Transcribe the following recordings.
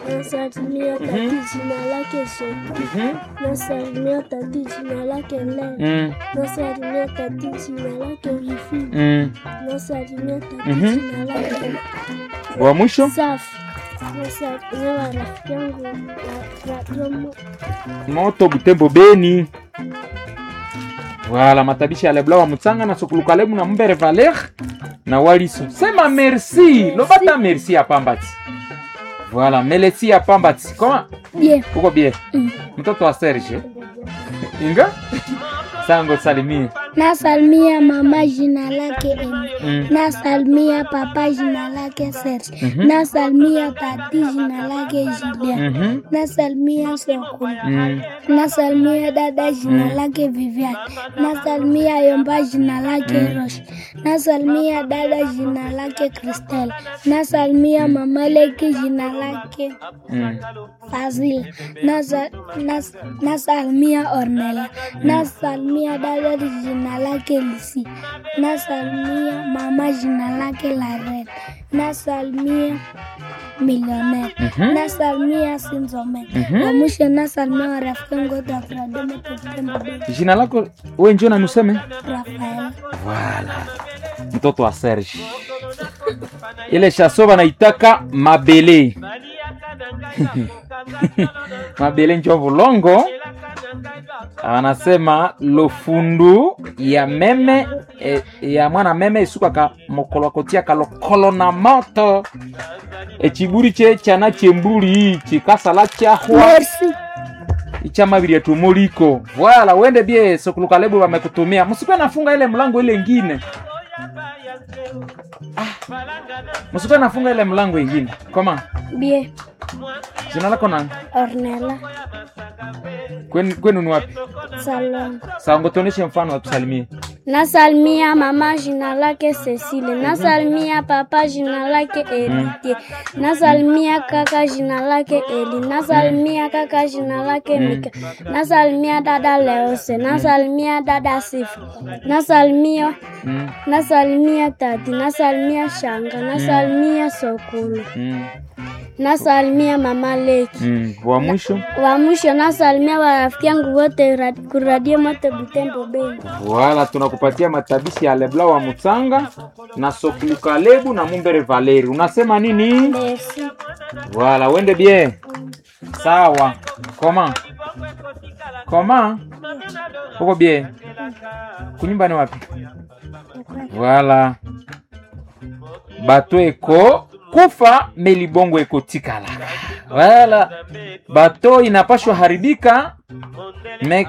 Nasalimia tati jina lake Sophie. Mhm. Nasalimia tati jina lake Lea. Mm. Nasalimia tati jina lake Wifi. Mm. Nasalimia tati Mhm. jina lake Wa mwisho Safi. Nasalimia marafiki yangu wa Radio Mo- moto Butembo Beni. Voilà, matabishi ya Lebla wa Mutsanga na Sokulukalemu na Mbere Valer na Waliso. Sema merci. Lobata merci ya Pambati. Voilà, melesi ya Pambati. Comment? Bien. Uko bien? Mm. Mtoto wa Serge. Inga? Sango salimie. Nasalimia mama jina lake Emi. Mm. Nasalimia papa jina lake Serge. Mhm. Nasalimia tati jina lake Julien. Mhm. Nasalimia Sokulu. Mm. Nasalimia dada jina lake Vivian. Nasalimia Yomba jina lake Rosh. Nasalimia dada jina lake Christelle. Nasalimia mama Leki jina lake Mm. Fazil. Nasa, nas, nasalimia Ornella. Nasalimia dada jina lake Lisi. Nasalimia mama jina lake Laren. Nasalimia Millionaire. Mhm. Nasalimia Sinzome. Mhm. Na mwisho nasalimia warafiki wangu wote wa Fradome Tutembo Bay. Jina lako wewe njoo na nuseme? Rafael. Voilà. Mtoto wa Serge. Ile chaso banaitaka mabele. mabele njo vulongo. Anasema lofundu ya meme e, ya mwana meme isukaka mokolokotia kalokolo na moto echiburi che chana chemburi chikasala chahwa Merci. ichama ya tumuliko wala wende bie sokulukalebo wamekutumia msikuwe nafunga ile mlango ile ingine ah. msikuwe nafunga ile mlango ingine koma Bien. jina lako nani Ornella. kwenu kwenu ni wapi Salongo. sawa ngotuoneshe mfano watusalimie Nasalimia mama jina lake Cecile. Nasalimia papa jina lake Erite. Nasalimia kaka jina lake Eli. Nasalimia kaka jina lake Mika. Nasalimia dada Leose. Nasalimia dada Sifu. Nasalimia mm. nasalimia tati. Nasalimia shanga. Nasalimia sokulu. mm. Nasalimia mama Leki. mm. wa mwisho Wa mwisho nasalimia warafiki yangu wote ra- kuradio mote Butembo Beni. wala tunakupatia matabishi ya lebla wa mutsanga na sokulukalebo na mumbere valeri unasema nini Merci. Voilà, wende bien. Sawa. Comment? Comment? Uko bien? Kunyumba ni wapi? Voilà. Bato eko kufa melibongo eko tikala. Voilà. Bato inapashwa haribika me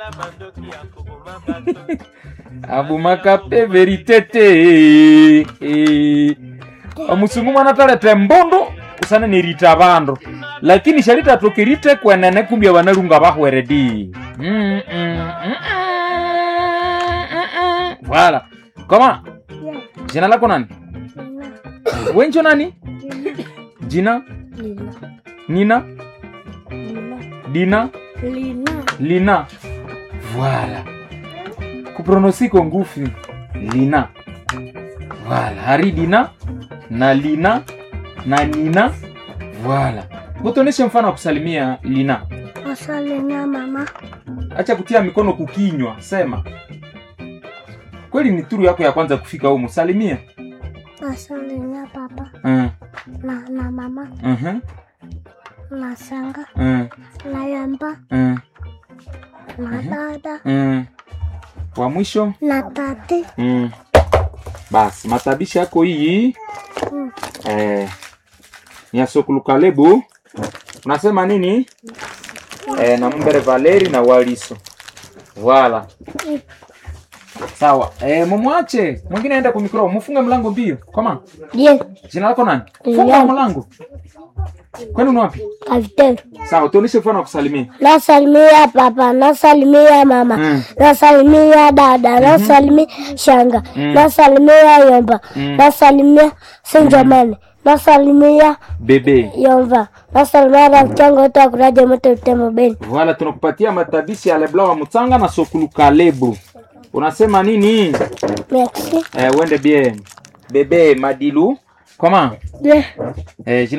abumaka pe verite te Eh. omusungu mwana talete mbundu usana nirita bandu lakini sharita tokirite kwenene kumbia banalunga bahweredi mm, mm, mm, mm, mm, mm. voilà koma jina lako nani wenjo nani jina Lina. nina Lina. dina Lina. lina voilà kupronosiko ngufi lina voilà hari dina na lina na nina voilà ngotoneshe mfano wa kusalimia lina Nasalimia mama. acha kutia mikono kukinywa sema kweli ni turu yako ya kwanza kufika humu salimia Nasalimia papa uh, na, na mama uh, na shanga uh, na yamba uh, na dada uh. wa mwisho na tati. mm. basi matabishi yako hii Mm. eh, ni ya sokulukalebo unasema nini eh, na mbere valeri na waliso wala sawa eh, mumwache mwingine aenda kumikro mufunge mlango mbio koma Bien. jina lako nani Lilian. funga mlango kwenu ni wapi Kavitendo. sawa tuoneshe mfano wa kusalimia Nasalimia papa, nasalimia mama, Mm. nasalimia dada, nasalimia shanga, nasalimia yomba, nasalimia senjamani, nasalimia bebe yomba, nasalimia rafiki yangu wote wa kuraja moto Butembo Beni. Voilà, tunakupatia matabishi ya lebla wa mutsanga na sokulukalebo unasema nini Merci. eh, wende bien bebe madilu koma Bien. eh, jina